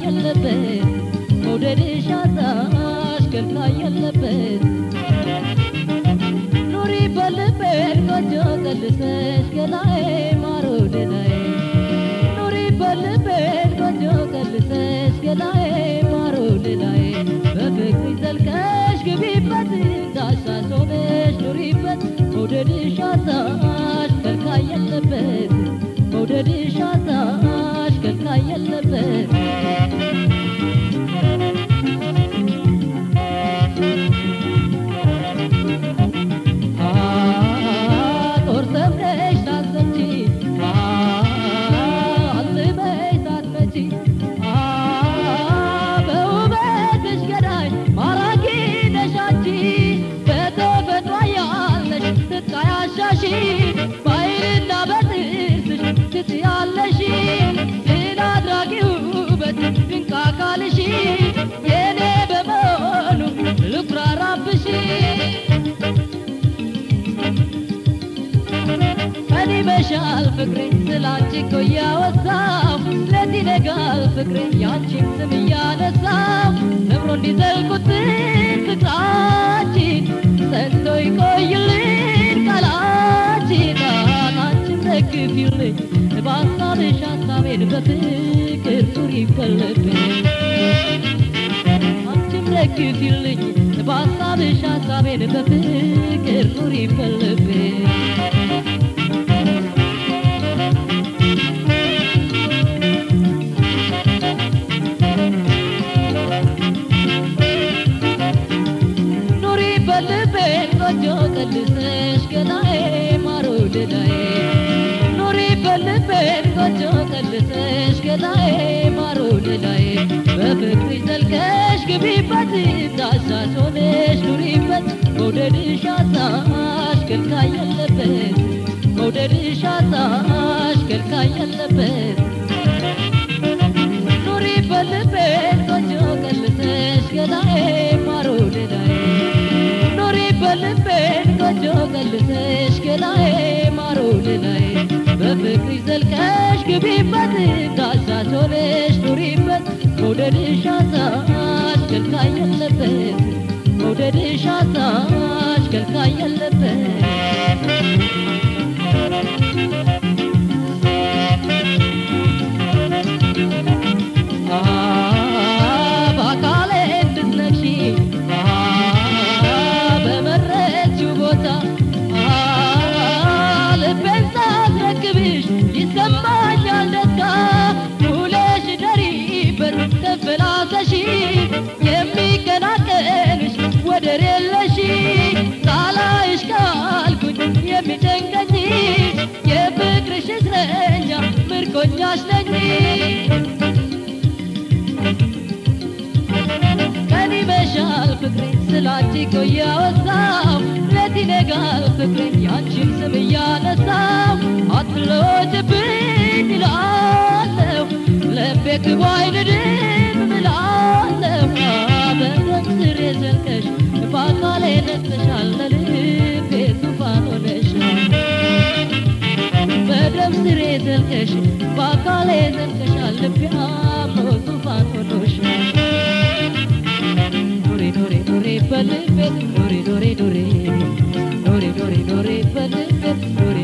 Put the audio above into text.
የለበት መውደድሽ አጣሽ ከልካይ የለበት ኑሪ በልቤን ቆንጆ ቀልሰሽ ገላዬ ማሮ ደናዬ ኑሪ በልቤን ቆንጆ ቀልሰሽ ገላዬ ማሮ ደናዬ በፍቅር ዘልቀሽ ግቢበት ዳሳሽ ሆነሽ ኑሪበት መውደድሽ አጣሽ ከልካይ የለበት መውደድሽ አጣሽ ከልካይ የለበት ጦር ሰብረሽ ሳትመቺ አልበሽ ሳትመቺ በውበትሽ ገዳይ ማራኪ ነሽ አንቺ በተፈጥሮ ያለሽ ስትቃያሻሺ በዓይንና በጥርስሽ ትትያለሽ ድል አድራጊ ውበት ድንቅ አካልሽ የኔ በመሆኑ ልኩራራብሽ ቀን ይመሻል ፍቅሬ ስላንቺ እኮ እያወሳው ሌት ይነጋል ፍቅሬ ያንቺን ስም እያነሳው ነብሮ እንዲዘልቁት ፍቅራችን ጸንቶ ይቆይልን ቃላችን አንቺን ደግፊልኝ በሀሳብሽ ሀሳቤን በፍቅር ኑሪ ይበለብኝ አንቺም ደግፊልኝ በሀሳብሽ ሀሳቤን በፍቅር ኑሪ ይበለብኝ ኑሪ በልቤን ቆንጆ ቀልሰሽ ገላዬ ማሮ ደዳዬ ኑሪ በልቤን ቆንጆ ቀልሰሽ ገላዬ ማሮ ደዳዬ በፍቅርሽ ዘልቀሽ ግቢበት ዳሳሽ ሆነሽ ኑሪበት መውደድሽ አጣሽ ከልካይ የለበት መውደድሽ አጣሽ ከልካይ የለበት ኑሪ በልቤን ቆንጆ ቀልሰሽ ገላዬ ማሮ ደዳዬ ኑሪ በልቤን ቆንጆ ቀልሰሽ ገላዬ ማሮ ደዳዬ በፍቅርሽ ዘልቀሽ ግቢበት ዳሳሽ ሆነሽ ኑሪበት መውደድሽ አጣሽ ከልካይ የለበት መውደድሽ አጣሽ ከልካይ የለበት በአካሌ እንድትነግሺ በመረጥሽው ቦታ ልቤን ሳስረክብሽ ይሰማኛል ደስታ ውለሽ ደሪበት ተንፈላሰሺ የሚቀናቀንሽ ወደር የለሽ ሳላይሽ ካልኩኝ የሚጨንቀኝ የፍቅርሽ እስረኛ ምርኮኛሽ ነኝ ቀን ይመሻል ፍቅሬ ስላንቺ እኮ እያወሳው ሌት ይነጋል ፍቅሬ ያንቺን ስም እያነሳው አትለወጭብኝ እላለሁ ልቤ ክቡ አይንድም እላለሁ በደም ስር የዘልቀሽ በአካሌ ነግሰሻል ለልቤ ዙፋን ሆነሻል በደም ስር የዘልቀሽ በአካሌ ዘልቀሻል ልቤ አምኖ ዙፋን ሆኖሻል ኑሪ ኑሪ ኑሪ በልቤት ኑሪ ኑሪ ኑሪ ኑሪ ኑሪ ኑሪ በልቤት ኑሪ